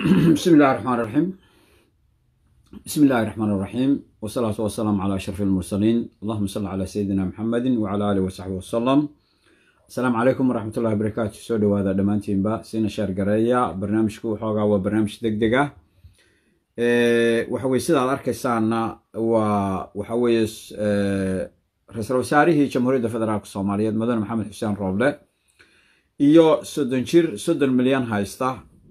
بسم الله الرحمن الرحيم بسم الله الرحمن الرحيم والصلاة والسلام على أشرف المرسلين اللهم صل على سيدنا محمد وعلى آله وصحبه وسلم السلام عليكم ورحمة الله وبركاته سو دوادا دمانتين با سينا شار قرية برنامجكو وحوغا وبرنامج دق دقة وحوي سيدا الأركيسانا وحوي رئيس وساريه جمهورية فدرالك الصومالية مدن محمد حسين روبلة iyo soddon jir soddon milyan haysta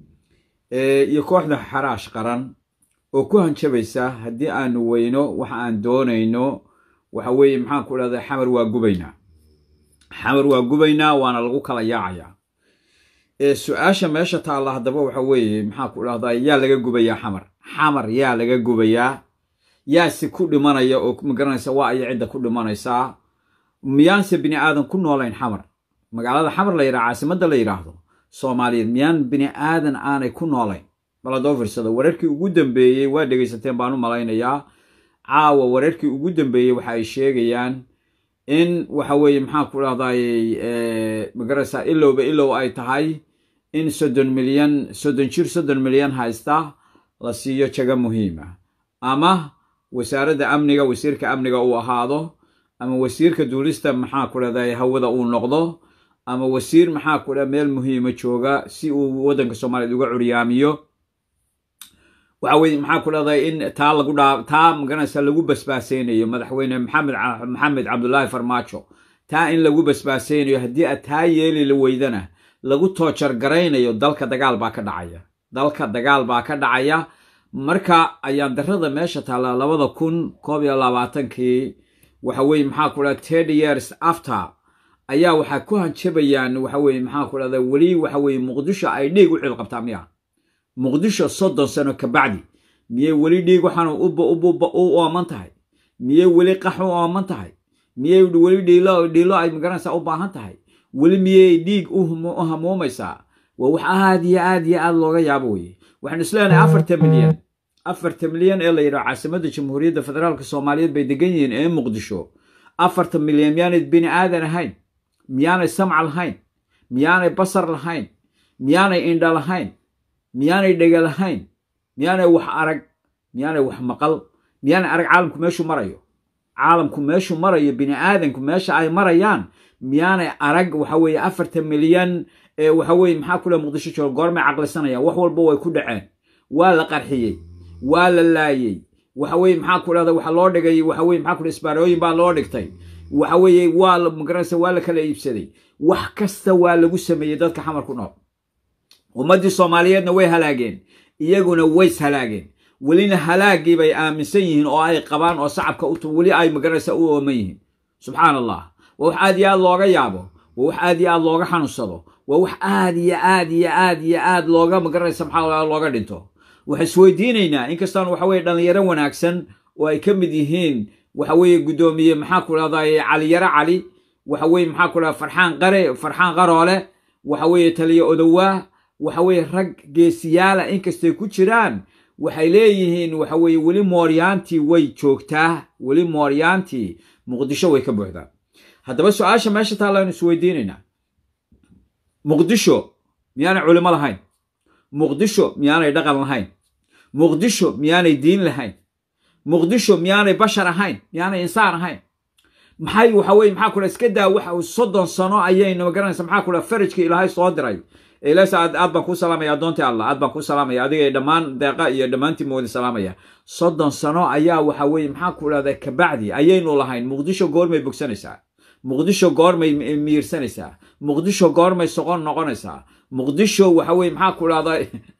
iyo kooxda xaraash qaran oo ku hanjabaysa haddii aanu weyno waxa aan doonayno waxa weeye maxaan ku dhahdaa xamar waa gubaynaa xamar waa gubaynaa waana lagu kala yaacayaa su-aasha meesha taalla haddaba waxa weeye maxaan ku dhahdaa yaa laga gubayaa xamar xamar yaa laga gubayaa yaase ku dhimanaya oo magaranaysa waa aya cidda ku dhimanaysaa miyaanse bini aadan ku noolayn xamar magaalada xamar la yidhaha caasimadda la yidhaahdo soomaaliyeed miyaan bini aadan aanay ku noolayn bal haddoo fiirsado wararkii ugu dambeeyey waa dhegaysateen baan u malaynayaa caawa wararkii ugu dambeeyey waxa ay sheegayaan in waxa weeye maxaan ku dhahdaayey magaraysaa ilowba ilow ay tahay in soddon milyan soddon jir soddon milyan haysta la siiyo jago muhiima ama wasaaradda amniga wasiirka amniga uu ahaado ama wasiirka duulista maxaa ku dhahdaye hawada uu noqdo ama wasiir maxaa ku dha meel muhiima jooga si uu waddanka soomaaliyeed uga curyaamiyo waxa weye maxaa ku dhahday in taa lagu dhaa taa magaranaysa lagu basbaaseynayo madaxweyne maxamed maxamed cabdullaahi farmaajo taa in lagu basbaaseynayo haddii aad taa yeeli la weydana lagu toojar garaynayo dalka dagaal baa ka dhacaya dalka dagaal baa ka dhacaya marka ayaan darrada meesha taalla labada kun koob iyo labaatankii waxa weye maxaa ku dhaha thirty years after ayaa waxaa ku hanjabayaan waxa weye maxaa ku dhahda weli waxa weye muqdisho ay dhiig u cilqabtaa miya muqdisho soddon sano kabacdi miyey weli dhiig waxaan u ooman tahay miyey weli qax u ooman tahay miyey weli dhiilo dhiilo ay magaranaysaa u baahan tahay weli miyey dhiig u hamuumaysaa waa wax aad iyo aad iyo aad looga yaabo weye waxaanu isleenahay afartan milyan afartan milyan ee la yidhaho caasimadda jamhuuriyadda federaalka soomaaliyeed bay degan yihiin ee muqdisho afartan milyan miyaanay bini aadan ahayn miyaanay samca lahayn miyaanay basar lahayn miyaanay indha lahayn miyaanay dhega lahayn miyaanay wax arag miyaanay wax maqal miyaanay arag caalamku meeshuu marayo caalamku meeshuu marayo bini aadanku meesha ay marayaan miyaanay arag waxa weeye afartan milyan ee waxa weye maxaa kule muqdisho jooga goormay caqlisanayaan wax walba way ku dhaceen waa la qarxiyey waa la laayey waxa weye maxaa ku dhahda waxa loo dhigay waxa weye maxaa ku isbaarooyin baa loo dhigtay waxa weeye waa la magaranaysa waa la kala iibsaday wax kasta waa lagu sameeyey dadka xamar ku nool ummaddii soomaaliyeedna way halaageen iyaguna ways halaageen welina halaagii bay aaminsan yihiin oo ay qabaan oo sacabka weli ay magaranaysa u ooman yihiin subxaan allah waa wax aad iyo aad looga yaabo waa wax aad iyo aad looga xanuunsado waa wax aad iyo aad iyo aad iyo aad looga magaranaysa maxaa looga dhinto waxaan isweydiinaynaa inkastaan waxa weye dhallinyaro wanaagsan oo ay ka mid yihiin waxa weeye guddoomiye maxaa ku dhahdaye caliyaro cali waxa weye maxaa ku dhahda farxaan qare farxaan qaroole waxa weeye taliyo odowaa waxa weeye rag geesiyaala inkastay ku jiraan waxay leeyihiin waxa weeye weli mooryaantii way joogtaa weli mooryaantii muqdisho way ka buuxdaa haddaba su-aasha meesha taallaanu isweydiinaynaa muqdisho miyaanay culimo lahayn muqdisho miyaanay dhaqan lahayn muqdisho miyaanay diin lahayn muqdisho miyaanay bashar ahayn miyaanay insaan ahayn maxay waxa weye maxaa kula iska daa waxa soddon sano ayayna magaranaysa maxaa kula farajkii ilaahay soo diray ilaas aad aad baan kuu salaamaya addoontii allah aad baan kuu salaamaya adiga dhammaan deeqa iyo dhammaantii moodi salaamaya soddon sano ayaa waxa weye maxaa ku dhahda kabacdi ayaynu lahayn muqdisho goormay bogsanaysaa muqdisho goormay miirsanaysaa muqdisho goormay soqon noqonaysaa muqdisho waxa weye maxaa ku dhahda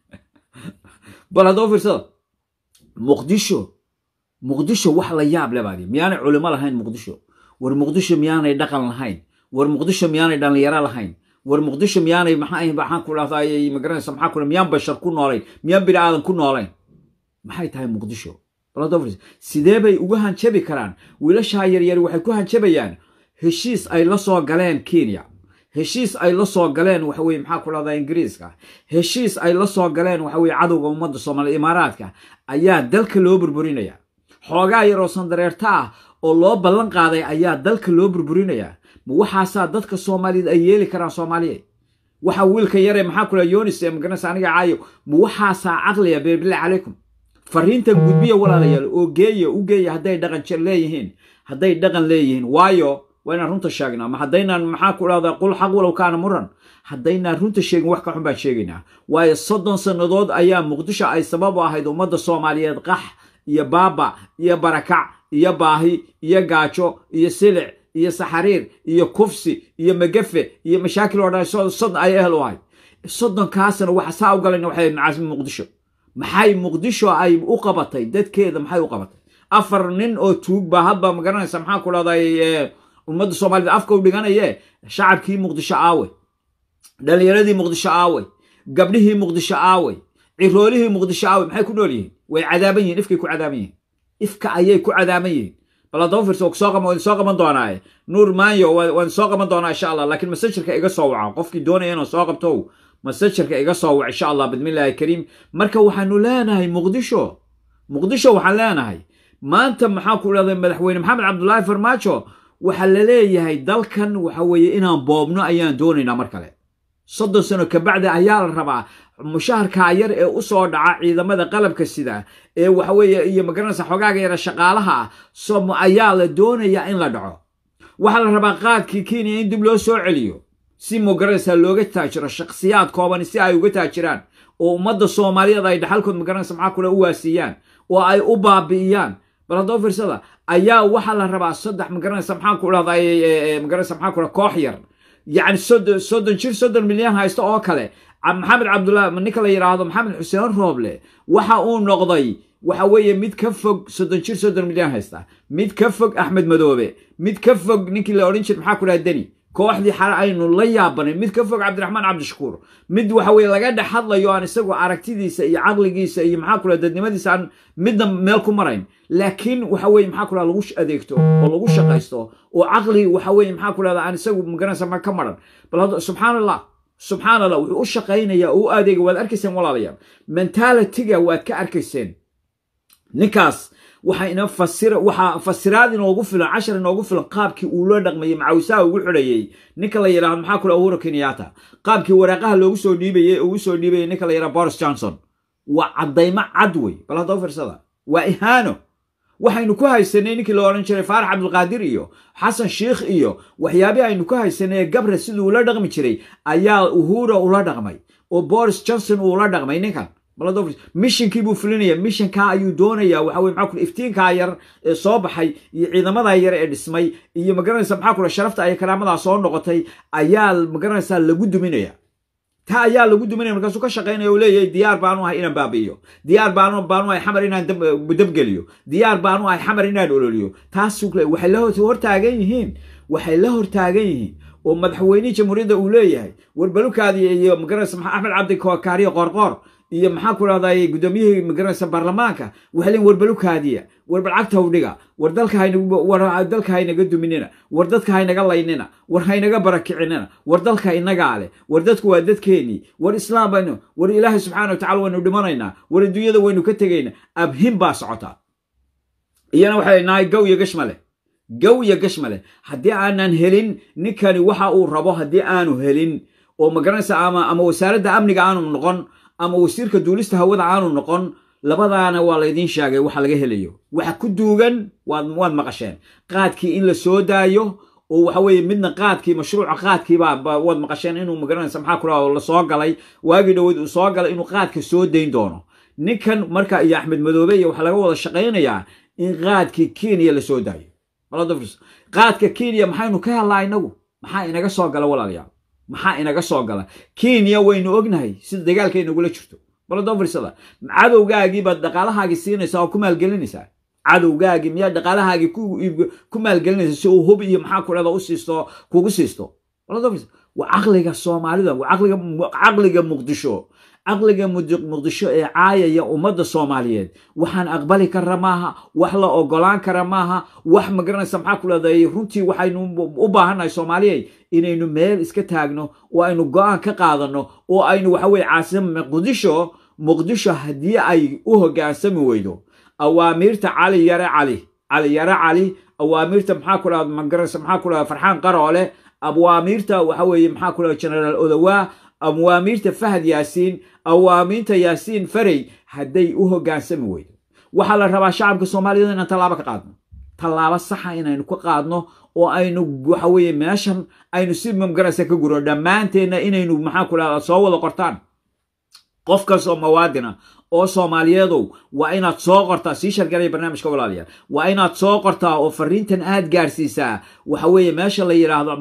bal haddoo fiirsada muqdisho muqdisho wax la yaab le baadi miyaanay culimo lahayn muqdisho war muqdisho miyaanay dhaqan lahayn war muqdisho miyaanay dhallinyaro lahayn war muqdisho miyaanay maxaa maxaan ku dhahdaay magaranaysa maxaa ku miyaan bashar ku noolayn miyaan bini aadan ku noolayn maxay tahay muqdisho sidee bay uga hanjabi karaan wiilashaa yaryari waxay ku hanjabayaan heshiis ay la soo galeen kenya heshiis ay la soo galeen waxa weye maxaa ku dhahdaa ingiriiska heshiis ay la soo galeen waxa weye cadowga ummadda soomaaliya imaaraadka ayaa dalka loo burburinaya xoogaa yaroo sandareerta ah oo loo ballan qaaday ayaa dalka loo burburinayaa ma waxaasaa dadka soomaaliyeed ay yeeli karaan soomaaliyeed waxa wiilka yare maxaa kula yonis ee magaranaysa aniga caayo ma waxaasaa caqliya billah calaykum fariintan gudbiya walaalayaal oo geeya u geeya hadday dhaqan jir leeyihiin hadday dhaqan leeyihiin waayo waa inaan runta sheegnaa ma haddaynaan maxaa ku dhahdaa qul xaq walow kaana muran haddaynaan runta sheegin wax ka xun baan sheegaynaa waayo soddon sannadood ayaa muqdisho ay sabab u ahayd ummadda soomaaliyeed qax iyo baaba iyo barakac iyo baahi iyo gaajo iyo silic iyo saxariir iyo kufsi iyo magafe iyo mashaakil oo dhan soddon ay ehel u ahayd soddonkaasna waxa saa u galayna waxay macaasimi muqdisho maxay muqdisho ay u qabatay dadkeeda maxay u qabatay afar nin oo tuug baa hadba magaranaysa maxaa ku dhahday ummadda soomaaliyed afka u dhiganaye shacabkii muqdisho aawe dhalinyaradii muqdisho aawe gabdhihii muqdisho aawe ciroolihii muqdisho aawe maxay ku nool yihiin way cadaaban yihin ifkay ku cadaaban yihiin ifka ayay ku cadaaban yihiin bal haddaba fiirso soo qaban waan soo qaban doonaaye nuur maanyo waan soo qaban doonaa insha allah laakiin masajirka iga soo waca qofkii doonaya inuu soo qabto masajirka iga soo wac insha allah bismillahi kariim marka waxaanu leenahay muqdisho muqdisho waxaan leenahay maanta maxaa ku dhahday madaxweyne maxamed cabdulaahi farmaajo waxaa la leeyahay dalkan waxa weeye inaan boobno ayaan doonaynaa mar kale soddon sano kabacdi ayaa la rabaa mushaharkaa yar ee u soo dhaca ciidamada qalabka sida ee waxaweeye iyo magaranaysa xogaaga yara shaqaalaha ah som ayaa la doonayaa in la dhaco waxaa la rabaa qaadkii kenya in dib loo soo celiyo si magaranaysa looga taajiro shakhsiyaad kooban si ay uga taajiraan oo ummadda soomaaliyeed ay dhaxalkood magaranaysa maxaa kule u waasiiyaan oo ay u baabi'iyaan bal haddaba fiirsada ayaa waxaa la rabaa saddex magaranaysa maxaa ku dhahday magaranaysa maxaa kule koox yar yacni soddon jir soddon milyan haysta oo kale maxamed cabdullah ninka la yidhaahdo maxamed xuseen rooble waxa uu noqday waxa weeye mid ka fog soddon jir soddon milyan haysta mid ka fog axmed madoobe mid ka fog ninkii la odhan jir maxaa ku dhaha deni kooxdii xale aynu la yaabanay mid ka fog cabdiraxmaan cabdishakuur mid waxa weye laga dhex hadlayo aan isagu aragtidiisa iyo caqligiisa iyo maxaa ku dhaha dadnimadiisa aan midna meel ku marayn laakiin waxa weye maxaa ku dhaha lagu adeegto oo lagu shaqaysto oo caqli waxa weye maxaa ku dhahda aan isagu magaranaysa ma ka maran bal hadda subxaan allah subxaan allah wuxuu u shaqaynaya oo u adeega waad arkayseen walaalayaal mentalitiga waad ka arkayseen ninkaas waxa ina fasira waxaa fasiraad inoogu filan cashar inoogu filan qaabkii uu loo dhaqmayey macawisaha ugu xidhayey ninka la yidhahdo maxaa kule uhuru kenyatta qaabkii waraaqaha loogu soo dhiibayey ugu soo dhiibayey ninka la yidhahdo boris johnson waa caddaymo cad wey bal haddaba firsada waa ihaano waxaynu ku haysanay ninkii la odhan jiray faarax cabdulqaadir iyo xasan sheikh iyo waxyaabihii aynu ku haysanay gabre siduu ula dhaqmi jiray ayaa uhura ula dhaqmay oo boris johnson uu ula dhaqmay ninkan mishinkii buu fulinaya mishinkaa ayuu doonaya waxa weye maxaa kule iftiinkaa yar ee soo baxay iyo ciidamadaa yar ee dhismay iyo magaranaysa maxaa kule sharafta ay karaamadaa soo noqotay ayaa magaranaysaa lagu duminaya taa ayaa lagu duminaya markaasuu ka shaqaynaya oo leeyahay diyaar baanu ahay inaan baabi'iyo diyaar baanu baanu ahay xamar inaan dabgeliyo diyaar baanu ahay xamar inaan ololiyo taas waxay la hortaagan yihiin waxay la hortaagan yihiin oo madaxweynihii jamhuuriyadda uu leeyahay warbalukaadi iyo magaranaysa axmed cabdi kaariyo qoorqoor iyo maxaa ku dhahday guddoomiyihii magaranaysa baarlamaanka waxay leeyiin warbalukaadiya war balcagta udhiga war dalka war dalka haynaga duminina war dadka haynaga laynina war haynaga barakicinina war dalka inagaa leh war dadku waa dadkeenii war islaam baynu war ilaahay subxaana watacala waynu dhimanaynaa war adduunyada waynu ka tegaynaa abhin baa socotaa iyana waxay nahay gow iyo gashmale gow iyo gashmale haddii aanan helin ninkani waxa uu rabo haddii aanu helin oo magaranaysa ama ama wasaaradda amniga aanu noqon ama wasiirka duulista hawada aanu noqon labadaana waa laydiin sheegay waxa laga helayo waxa ku duugan waad maqasheen qaadkii in la soo daayo oo waxa weye midna qaadkii mashruuca qaadkiibaa waad maqasheen inuu magaranaysa maxaa ku la soo galay waagii dhaweyd uu soo galay inuu qaadka soo dayn doono ninkan marka iyo axmed madoobe iyo waxaa laga wada shaqaynayaa in qaadkii kenya la soo daayo qaadka kenya maxaynu ka helnaa inagu maxaa inaga soo gala walaalayaal maxaa inaga soo gala kenya waynu ognahay sida dagaalka inagula jirto baladonfirsada cadowgaagii baad dhaqaalahaagii siinaysaa oo ku maalgelinaysaa cadowgaagii miyaa dhaqaalahaagii ku maalgelinaysa si uu hub iyo maxaa ku dhada u siisto kugu siisto baladonfirs waa caqliga soomaalida waa caqliga caqliga muqdisho caqliga muqdisho ee caayaya ummadda soomaaliyeed waxaan aqbali kara maaha wax la ogolaan kara maaha wax magaranaysa maxaa ku leedahay runtii waxaynu u baahannahay soomaaliyey inaynu meel iska taagno oo aynu go-aan ka qaadano oo aynu waxa weye caasima muqdisho muqdisho haddii ay u hogaansami weydo awaamiirta cali yare cali cali yare cali awaamiirta maxaa ku dhahda magaranaysa maxaa ku dhahda farxaan qaroole awaamiirta waxa weeye maxaa ku dhahda generaal odawaa awaamiirta fahad yaasiin awaamiinta yaasiin farey hadday u hoggaansami weydo waxaa la rabaa shacabka soomaaliyed inaan tallaabo ka qaadno tallaabo saxa inaynu ka qaadno oo aynu waxa weeye meeshan aynu si mamgaraysa ka guro dhammaanteenna inaynu maxaan ku dhahdaa soo wada qortaan qof kastoo mawaadina oo soomaaliyeedow waa inaad soo qortaa sii shargalaya barnaamijka walaalayaal waa inaad soo qortaa oo fariintan aad gaarsiisaa waxa weeye meesha la yidhaahdo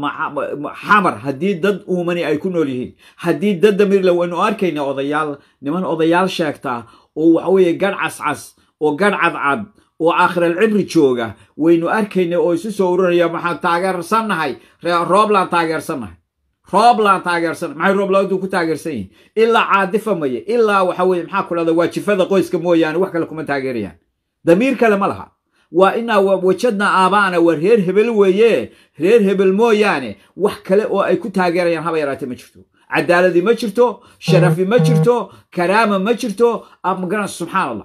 xamar haddii dad uumani ay ku nool yihiin haddii dad damirle waynu arkayna odayaal niman odayaal sheegtaa oo waxa weeye gadh cascas oo gadh cadcad oo aakhiralcibri jooga waynu arkayna oo isu soo ururinaya waxaan taageersannahay rooblaan taageersannahay rooblaan taageersan maxay rooblaantu ku taageersan yihin ilaa caadifa maye ilaa waxa weye maxaa ku dhahda waajifada qoyska mooyaane wax kale kuma taageerayaan damiir kale ma laha waa inaa wajadna aabaana waa reer hebel weeye reer hebel mooyaane wax kale oo ay ku taageerayaan haba yaraate ma jirto cadaaladi ma jirto sharafi ma jirto karaama ma jirto magaran subxaan allah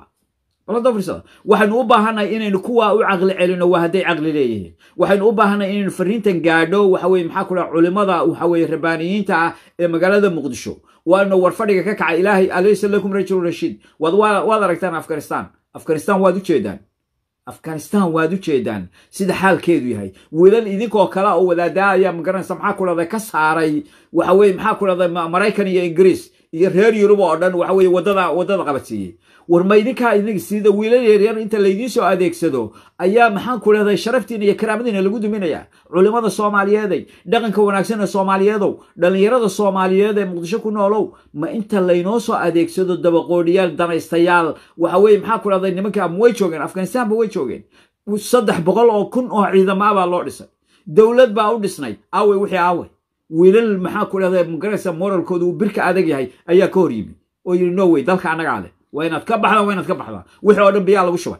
waxaynu u baahannahay inaynu kuwa u caqli celino waa hadday caqli leeyihiin waxaynu u baahannahay inaynu fariintan gaadho waxa weye maxaa ku dhaha culimada waxa weye rabbaaniyiinta ah ee magaalada muqdisho waanu war fadhiga ka kacay ilaahay alaysa lakum rajulu rashiid waad waad aragtaan afghanistan afghanistan waad u jeedaan afghanistan waad u jeedaan sida xaalkeedu yahay wiilal idinkoo kale oo wadaadaa ayaa magaranaysa maxaa ku dhahda ka saaray waxa weye maxaa ku dhahda maraykan iyo ingiriis iyo reer yurub oo dhan waxa weye wadada waddada qabadsiiyey war ma idinkaa idink sida wiilal yaryar inta laydiin soo adeegsado ayaa maxaan ku dhahday sharaftiina iyo karaamadiina lagu duminaya culimmada soomaaliyeeday dhaqanka wanaagsan ee soomaaliyeedow dhallinyarada soomaaliyeed ee muqdisho ku noolow ma inta laynoo soo adeegsado dabaqoodhiyaal danaystayaal waxa weye maxaa ku dhahday nimanka ama way joogeen afghanistanba way joogeen saddex boqol oo kun oo ciidamo ah baa loo dhisay dowlad baa u dhisnay aawey wixii aawey wiilal maxaa ku dhahday magaraysa moralkooda uu birka adag yahay ayaa ka hor yimi oo yidhi no wey dalka annagaa leh waa inaad ka baxdaan waa inaad ka baxdaan wixii oo dhan biyaa lagu shubay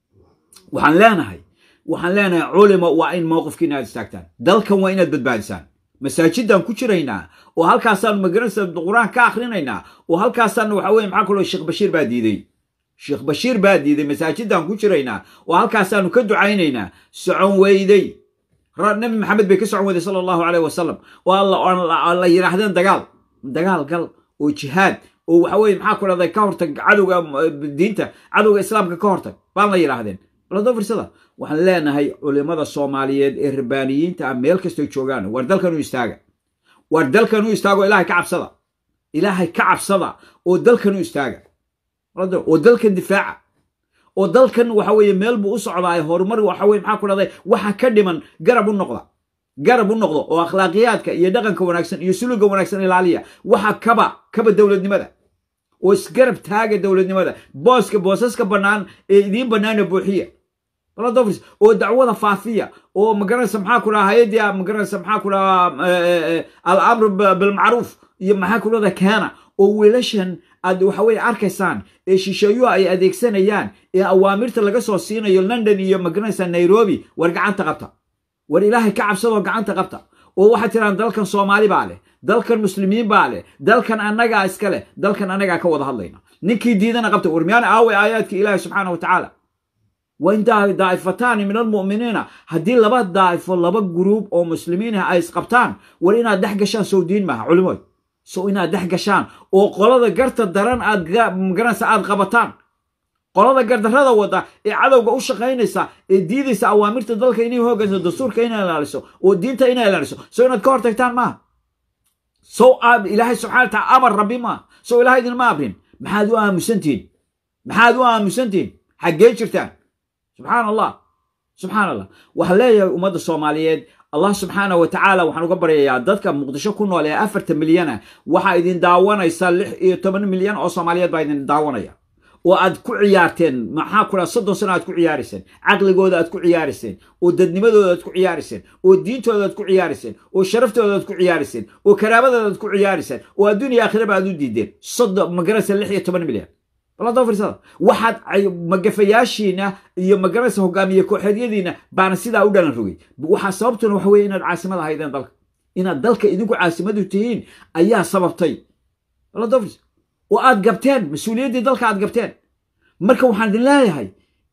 waxaan leenahay waxaan leenahay culimo waa in mowqifkiina aad istaagtaan dalkan waa inaad badbaadisaan masaajidaan ku jiraynaa oo halkaasaan magaranaysa qur-aan ka akhrinaynaa oo halkaasaan waxa weye maxaa kaloo sheekh bashiir baa diiday sheekh bashiir baa diiday masaajidaan ku jiraynaa oo halkaasaanu ka ducaynaynaa socon weyday nabi maxamed bay ka socon weyday sala allahu caleyh wasalam oo la yidhaahdeen dagaal dagaal gal oo jihaad oo waxa weye maxaa ku dhahday ka hortag cadowga diinta cadowga islaamka ka hortag baan la yidhaahdeen balado firsada waxaan leenahay culimada soomaaliyeed ee rabbaaniyiinta ah meel kastoy joogaan war dalkan u istaaga war dalkan u istaago ilaahay ka cabsada ilaahay ka cabsada oo dalkan u istaaga oo dalkan difaaca oo dalkan waxa weye meel buu u socdaay horumar waxa weye maxaa ku dhahday waxa ka dhiman garab u noqda garab u noqdo oo akhlaaqiyaadka iyo dhaqanka wanaagsan iyo suluga wanaagsan ilaaliya waxa kaba kaba dowladnimada oo isgarab taaga dowladnimada booska boosaska bannaan ee idiin bannaana buuxiya baladofris oo dacwada faafiya oo magaranaysa maxaa ku dhaha hay-adii magaranaysa maxaa ku dhaha alamru bilmacruuf iyo maxaa ku dhahda keena oo wiilashan aad waxa weye arkaysaan ee shisheeyuhu ay adeegsanayaan ee awaamirta laga soo siinayo london iyo magaranaysa nairobi war gacanta qabta war ilaahay ka cabsadoo gacanta qabta oo waxaad tiraan dalkan soomaali baa leh dalkan muslimiin baa leh dalkan annagaa iska leh dalkan annagaa ka wada hadlayna ninkii diidana qabta war miyaan aaway aayaadka ilaahi subxaana wa tacaala wa in daa'ifataani min almu'miniina haddii laba daa'ifo laba guruub oo muslimiin ah ay isqabtaan war inaad dhex gashaan sow diin maaha culimood sow inaad dhex gashaan oo qolada garta daran aad magaranaysa aad qabataan qolada gardarrada wada ee cadowga u shaqaynaysa ee diidaysa awaamirta dalka inay hoggaanso dastuurka inay ilaaliso oo diinta inay ilaaliso sow inaad ka hortagtaan maaha sow ilaahay subxana wataala amar rabbi maaha sow ilahay idinma amrin maxaad u aamusantihin maxaad u aamusantihin xaggee jirtaan subxaan allah subxaan allah waxaan leeyahay ummadda soomaaliyeed allah subxaana wa tacaala waxaan uga baryayaa dadka muqdisho ku nool ee afartan milyana waxaa idin daawanaysa lix iyo toban milyan oo soomaaliyeed baa idin daawanaya oo aad ku ciyaarteen maxaa ku dhaha soddon sano aad ku ciyaarayseen caqligooda aad ku ciyaarayseen oo dadnimadooda aad ku ciyaarayseen oo diintooda aad ku ciyaarayseen oo sharaftooda aad ku ciyaarayseen oo karaamadooda aad ku ciyaarayseen oo adduuniya aakhiraba aad u diideen soddon magaraysa lix iyo toban milyan balado firsada waxaad magafayaashiina iyo magaraysa hogaamiye kooxeedyadiina baana sidaa u dhalan rogay waxaa sababtuna waxa weye inaad caasimad ahaydeen dalka inaad dalka idinku caasimadu tihiin ayaa sababtay balado firs oo aad gabteen mas-uuliyaddii dalka aad gabteen marka waxaan idin leeyahay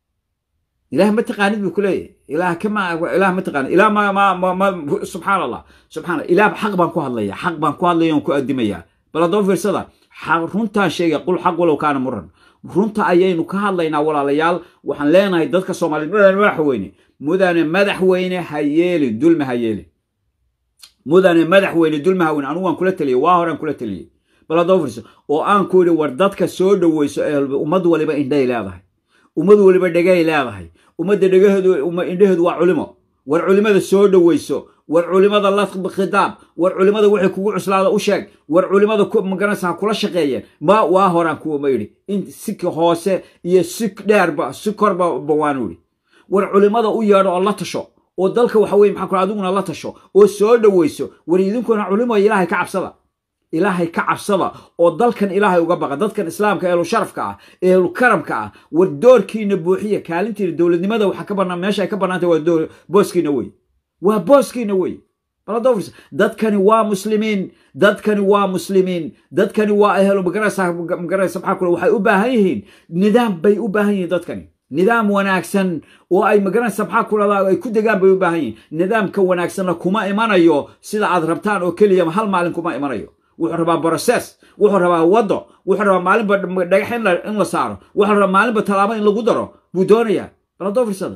ilaah ma taqaanid buu ku leeyahay ilaah kama ilaah ma taqaanid ilaah ma ma ma ma subxaan allah subxaan allah ilaah xaq baan ku hadlaya xaq baan ku hadlaya oon ku addimayaa bal haddaba fiirsada runtaan sheega qul xaq walow kaana muran runta ayaynu ka hadlaynaa walaalayaal waxaan leenahay dadka soomaaliyeed mudane madaxweyne mudane madaxweyne ha yeeli dulmi ha yeeli mudane madaxweyne dulmi ha weyne anugu waan kula taliyey waa horaan kula taliyey bal haddaba fiirso oo aan ku yidhi war dadka soo dhoweyso ee ummad waliba indhay leedahay ummad waliba dhegay leedahay ummadda dhegaheedu indhaheedu waa culimo war culimada soo dhoweyso war culimada la khitaab war culimada wixii kugu cuslaada u sheeg war culimada magaranaysa ha kula shaqeeyeen ma waa horaan kuwama yidhi in si hoose iyo si dheerba si korba waanu yidhi war culimada u yeedho oo la tasho oo dalka waxa weye maxaa kula adiguna la tasho oo soo dhoweyso war idinkuna culimo ilaahay ka cabsada ilaahay ka cabsada oo dalkan ilaahay uga baqa dadkan islaamka ehlu sharafka ah ehlu karamka ah war doorkiina buuxiya kaalintiina dowladnimada waxa ka banaan meesha ay ka bannaantay waa booskiina wey waa booskiina wey baladofris dadkani waa muslimiin dadkani waa muslimiin dadkani waa ehlu magaraysa magaraysa maxaa kule waxay u baahan yihiin nidaam bay u baahan yihiin dadkani nidaam wanaagsan oo ay magaranaysa maxaa kulada ay ku degaan bay u baahan yihiin nidaamka wanaagsanna kuma imanayo sida aad rabtaan oo keliya hal maalin kuma imanayo wuxuu rabaa broses wuxuu rabaa waddo wuxuu rabaa maalinba dhagax in la saaro wuxuu rabaa maalinba tallaabo in lagu daro buu doonayaa baladoo firsada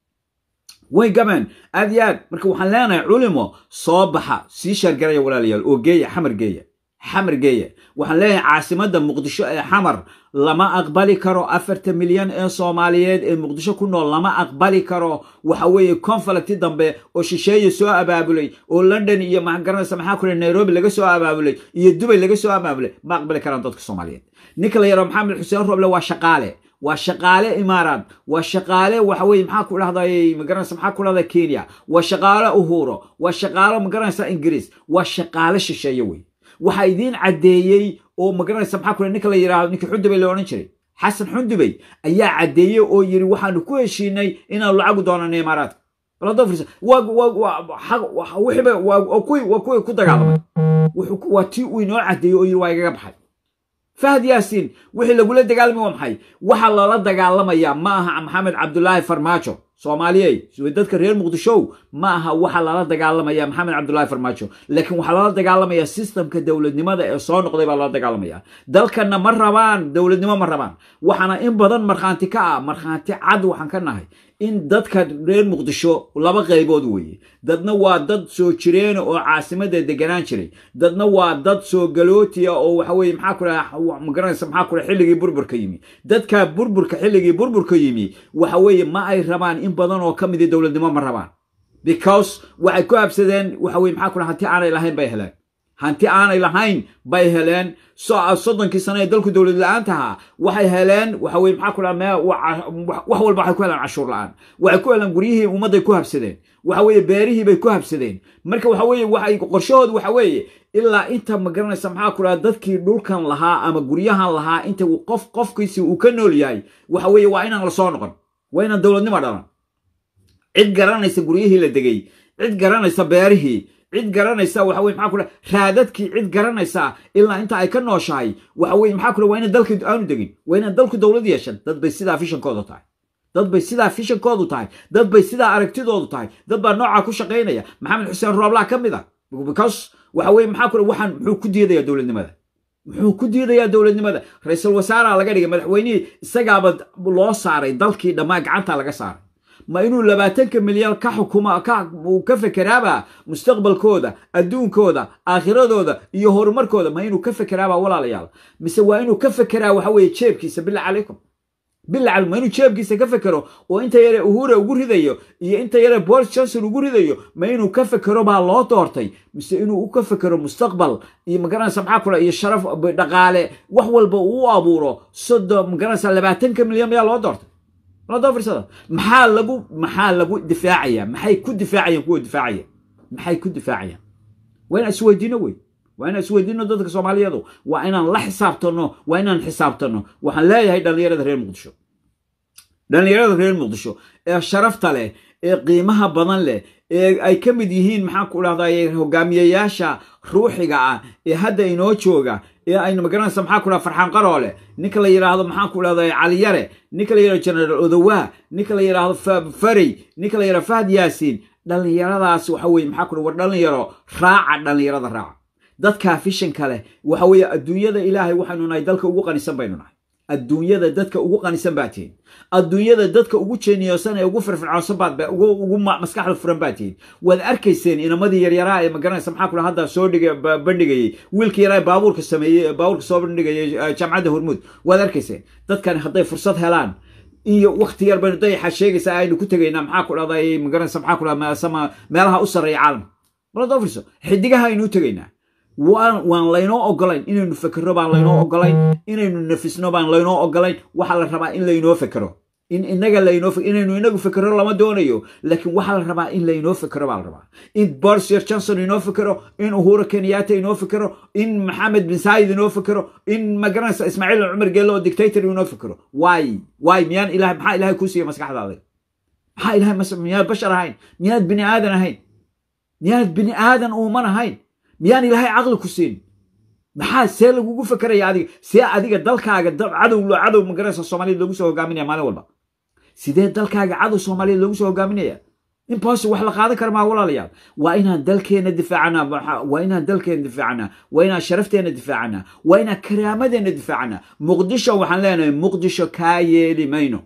way gameen aad iyo aad marka waxaan leenahay culimo soo baxa sii sheergaraya walaalayaal oo geeya xamar geeya xamar geeya waxaan leeyahay caasimadda muqdisho ee xamar lama aqbali karo afartan milyan ee soomaaliyeed ee muqdisho ku nool lama aqbali karo waxa weeye conflicti dambe oo shisheeye soo abaabulay oo london iyo magaranaysa maxaa kule nairobi laga soo abaabulay iyo dubay laga soo abaabulay ma aqbali karaan dadka soomaaliyeed ninka la yaro maxamed xuseen roble waa shaqaale waa shaqaale imaaraad waa shaqaale waxa weye maxaa ku dhahday magaranaysa maxaa ku dhahda kenya waa shaqaale uhuro waa shaqaale magaranaysa ingiriis waa shaqaale shisheeye wey waxaa idiin caddeeyey oo magaranaysa maxaa kule ninka la yidhahdo ninkii xundubay la odhan jiray xasan xundubay ayaa caddeeyey oo yidhi waxaanu ku heshiinay inaanu lacagu doonano imaaraadka baladofris wixiiba waa kuwii ku dagaalamay waa tii uu inoo caddeeyey oo yidhi waa igaga baxay fahad yaasiin wixii lagula dagaalamay waa maxay waxa lala dagaalamayaa ma aha maxamed cabdulaahi farmaajo soomaaliyey dadka reer muqdishow ma aha waxa lala dagaalamaya maxamed cabdulaahi farmaajo laakiin waxaa lala dagaalamaya sistamka dowladnimada ee soo noqday baa lala dagaalamaya dalkanna ma rabaan dowladnimo ma rabaan waxaana in badan markhaanti ka ah markhaanti cad waxaan ka nahay in dadka reer muqdisho laba qaybood weeye dadna waa dad soo jireena oo caasimada deganaan jiray dadna waa dad soo galootiya oo waxa weye maxaa kula magaranaysa maxaa kula xilligii burburka yimi dadka burburka xilligii burburka yimi waxa weeye ma ay rabaan in badan oo ka midi dowladnimo ma rabaan because waxay ku habsadeen waxa weye maxaa kula hanti aanay lahayn bay heleen hanti aanay lahayn bay heleen soddonkii sano ee dalku dowlad la-aanta ahaa waxay heleen waxa weye maxaa ku dhaha wax walba waxay ku heleen cashuur la-aan waxay ku heleen guryihii ummadday ku habsadeen waxa weeye beerihii bay ku habsadeen marka waxa weeye waxay qorshahoodu waxa weeye ilaa inta magaranaysa maxaa ku dhaha dadkii dhulkan lahaa ama guryahan lahaa inta qof qofkiisi uu ka nool yahay waxa weeye waa inaan la soo noqon waa inaan dowladnimo dhalan cid garanaysa guryihii la degay cid garanaysa beerihii cid garanaysa waxa weye maxaa kule raadadkii cid garanaysa ilaa inta ay ka nooshahay waxa weye maxaa kule waa ina dalka aanu degin waa inaan dalku dowlad yeeshan dad bay sidaa fishankoodu tahay dad bay sidaa fishankoodu tahay dad bay sidaa aragtidoodu tahay dad baa noocaa ku shaqaynaya maxamed xuseen rooblaa ka mid a because waxa weye maxaa kule waxaan muxuu ku diidayaa dowladnimada muxuu ku diidayaa dowladnimada ra-iisul wasaaraha laga dhigay madaxweynihii isagaaba loo saaray dalkii dhammaan gacanta laga saaray ma inuu labaatanka milyan ka xukuma uu ka fekeraaba mustaqbalkooda adduunkooda aakhiradooda iyo horumarkooda ma inuu ka fekeraaba walaalayaal mise waa inuu ka fekeraa waxa weeye jeebkiisa billah calaykum billah calaykum ma inuu jeebkiisa ka fekero oo inta yare uhura ugu ridayo iyo inta yare boris johnson ugu ridayo ma inuu ka fekero baa loo doortay mise inuu ka fekero mustaqbal iyo magaranaysa maxaa kule iyo sharaf dhaqaale wax walba uu u abuuro soddon magaranaysa labaatanka milyan mayaa loo doortay firsada maxaa lagu maxaa lagu difaacaya maxay ku difaacayaan kuwa difaacaya maxay ku difaacayaan waa inaan isweydiino wey waa inaan isweydiino dadka soomaaliyeedu waa inaan la xisaabtano waa inaan xisaabtano waxaan leeyahay dhallinyarada reer muqdisho dhallinyarada reer muqdisho ee sharafta leh ee qiimaha badan leh ee ay ka mid yihiin maxaan ku dhahday hogaamiyayaasha ruuxiga ah ee hadda inoo jooga ee aynu magaranaysa maxaa ku dhaha farxaan qaroole ninka la yidhaahdo maxaan ku dhahday caliyare ninka la yidhahdo generaal odowaa ninka la yidhaahdo farey ninka la yidhahdo fahad yaasiin dhallinyaradaas waxa weye maxaa ku dhaha war dhallinyaro raaca dhallinyarada raaca dadkaa fishanka leh waxa weeye adduunyada ilaahay waxaynu nahay dalka ugu qanisan baynu nahay adduunyada dadka ugu qanisan baa tihin adduunyada dadka ugu jeeniyoosan ee ugu firfircoonsan baad ugu maskaxda furan baa tihin waad arkayseen inamadii yaryaraa ee magaranaysa maxaa kula hadda soo dhiga bandhigayey wiilkii yaraa baabuurka sameeyey baabuurka soo bandhigayay jaamacadda hormuud waad arkayseen dadkani hadday fursad helaan iyo wakti yar baynu dayaxa sheegaysaa aynu ku tegaynaa maxaa ku dhahday magaranaysa maxaa ku dhahda meelaha u sarreeya caalamka maladoo fiirso xidigaha aynu u tegaynaa waan laynoo ogolayn inaynu fekero baan laynoo ogolayn inaynu nafisno baan laynoo ogolayn waxaa la rabaa in laynoo fekero in inaga laynoo inaynu inagu fekero lama doonayo laakiin waxaa la rabaa in laynoo fekero baa la rabaa in borsir johnson inoo fekero in uhura kenyatta inoo fekero in maxamed bin saayid inoo fekero in magaranaysa ismaaciil cumar geelle oo dictator inoo fekero waay waay miyaan ilahay maxaa ilahay kuu siiya maskaxdaada maxaa ilahay miyaad bashar ahayn miyaad bini aadan ahayn miyaanad bini aadan uuman ahayn miyaan ilaahay caqli ku siin maxaa see lagugu fekeraya adiga see adiga dalkaaga cadow cadow magaraysa soomaaliyad loogu soo hogaaminaya maalin walba sidee dalkaaga cadow soomaaliyeed loogu soo hogaaminaya impossible wax la qaadan kara maa walaalayaal waa inaan dalkeena difaacana waa inaan dalkeena difaacana waa inaan sharafteena difaacana waa inaan karaamadeenna difaacana muqdisho waxaan leenahay muqdisho kaa yeeli mayno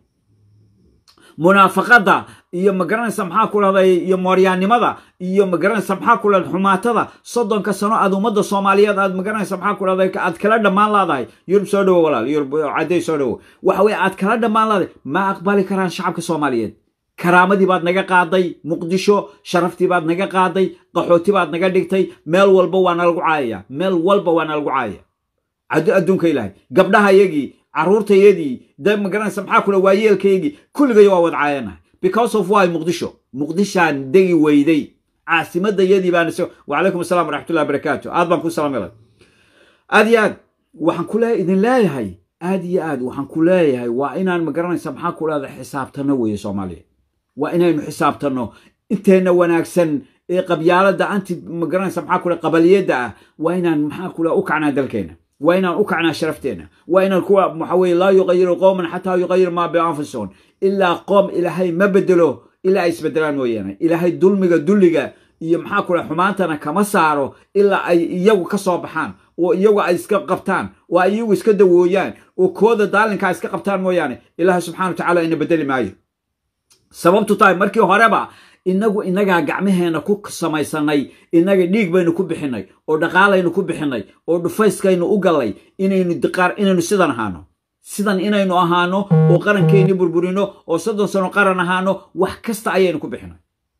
munaafaqada iyo magaranaysa maxaa ku dhahday iyo mooryaannimada iyo magaranaysa maxaa ku dhahday xumaatada soddonka sano aad ummadda soomaaliyeed aad magaranaysa maxaa ku dhahday aad kala dhammaan laadahay yurub soo dhowo walaal yurub cadday soo dhowo waxa weye aad kala dhammaan laadahay ma aqbali karaan shacabka soomaaliyeed karaamadii baad naga qaaday muqdisho sharaftii baad naga qaaday qaxooti baad naga dhigtay meel walba waa nalagu caayaya meel walba waa nalagu caayaya adduunka ilaahay gabdhaha yagii carruurtayadii de magaranaysa maxaa kula waayeelkaygii kulligay waa wad caayanahay because of why muqdisho muqdishaan degi weyday caasimadayadii baan wacalaykum assalam waraxmatullahi barakaatu aad baan ku salaamay aad iyo aad waxaan ku idin leeyahay aad iyo aad waxaan ku leeyahay waa inaan magaranaysa maxaa ku dhahda xisaabtano weeye soomaaliya waa inaynu xisaabtanno inteenna wanaagsan ee qabyaalada anti magaranaysa maxaa ku qabaliyadda ah waa inaan maxaa ku u kacnaa dalkeena waa inaan u kacnaa sharafteena waa inaan kuwa waxa weye laa yuqayiru qowman xataa yuqayiru maa bianfusihum ilaa qoom ilaahay ma bedelo ilaa ay isbedelaan mooyaane ilaahay dulmiga dulliga iyo maxaa ku dhaha xumaantana kama saaro ilaa ay iyagu ka soo baxaan oo iyagu ay iska qabtaan oo ay iyagu iska dawooyaan oo kooda daalinkaa iska qabtaan mooyaane ilaahay subxana wa tacala ina bedeli maayo sababtu tahay markii horeba inagu inagaa gacmaheena ku samaysanay inaga dhiig baynu ku bixinay oo dhaqaalaynu ku bixinay oo dhufayskaynu u gallay inaynu diqaar inaynu sidan ahaano sidan inaynu ahaano oo qarankeenni burburino oo soddon sano qaran ahaano wax kasta ayaynu ku bixinay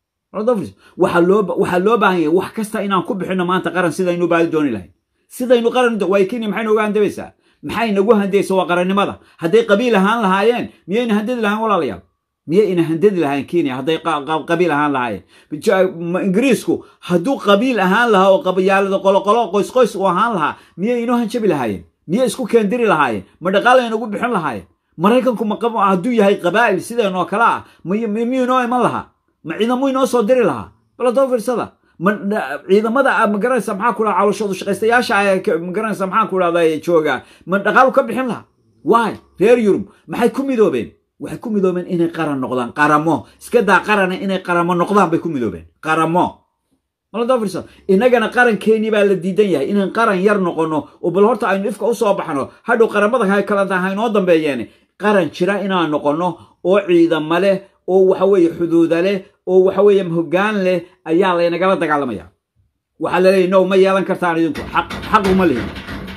waxaa loo baahan yahay wax kasta inaan ku bixino maanta qaran sidaynu baadi dooni lahayn sidaynu qaran way kenya maxay nooga handabaysaa maxay nagu handaysa waa qarannimada hadday qabiil ahaan lahaayeen miyayna handadi lahayn walaalayaal miyay ina handadi lahayn kenya hadday qabiil ahaan lahaayeen ingiriisku hadduu qabiil ahaan lahaa oo qabyaalada qoloqolo qoysqoys uu ahaan lahaa miyay inoo hanjabi lahaayeen miyay isku keendiri lahaayeen ma dhaqaalay nagu bixin lahaayeen maraykanku hadduu yahay qabaa'il sideenoo kale ah miyuu inoo iman lahaa ma ciidamo inoo soo diri lahaa baladoo fiirsada ciidamada magaranaysa maxaa ku dhaha calooshoodu shaqaystayaasha magaranaysa maxaa ku dhahda jooga ma dhaqaalu ka bixin lahaa waay reer yurub maxay ku midoobeen waxay ku midoobeen inay qaran noqdaan qaramo iska daa qarana inay qaramo noqdaan bay ku midoobeen qaramo maladofirsa innagana qarankeenii baa la diidan yahay inaan qaran yar noqono oo bal horta aynu ifka usoo baxno hadhow qaramada kalanta haynoo dambeeyeen qaran jira inaan noqono oo ciidamo leh oo waxa weeye xuduuda leh oo waxa weeye hoggaan leh ayaa laynagala dagaalamaya waxaa laleeyahy no ma yeelan kartaan idinku xaq uma lihin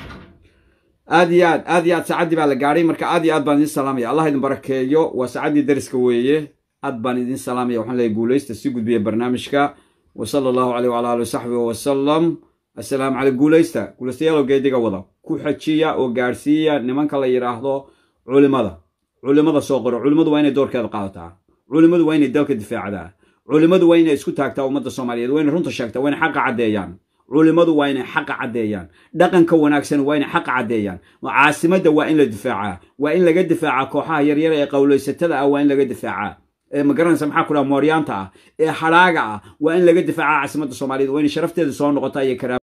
aad iyo aad aad iyo aad saacaddii baa la gaadhay marka aad iyo aad baan idin salaamaya allah idin barakeeyo waa saacaddii dariska weeye aad baan idin salaamaya waxaan leeyahy guulaysta si gudbiya barnaamijka wa sala allahu caleyh wala ali wasaxbihi wasalam assalaamu caley guulaysta guulaystayaalow geediga wada ku xajiya oo gaadhsiiya nimanka la yidhaahdo culimada culimada soo qoro culimmadu waa inay doorkeeda qaadataa culimmadu waa inay dalka difaacdaa culimmadu waa inay isku taagtaa ummadda soomaaliyeed waa inay runta sheegtaa waa inay xaqa caddeeyaan culimmadu waa inay xaqa caddeeyaan dhaqanka wanaagsan waa inay xaqa caddeeyaan caasimadda waa in la difaacaa waa in laga difaacaa kooxaha yaryar ee qowlaysatada ah waa in laga difaacaa ee magaranaysa maxaa ku dhaha mooryaanta ah ee hadhaaga ah waa in laga difaacaa caasimadda soomaaliyeed waa inay sharafteeda soo noqotaa iyo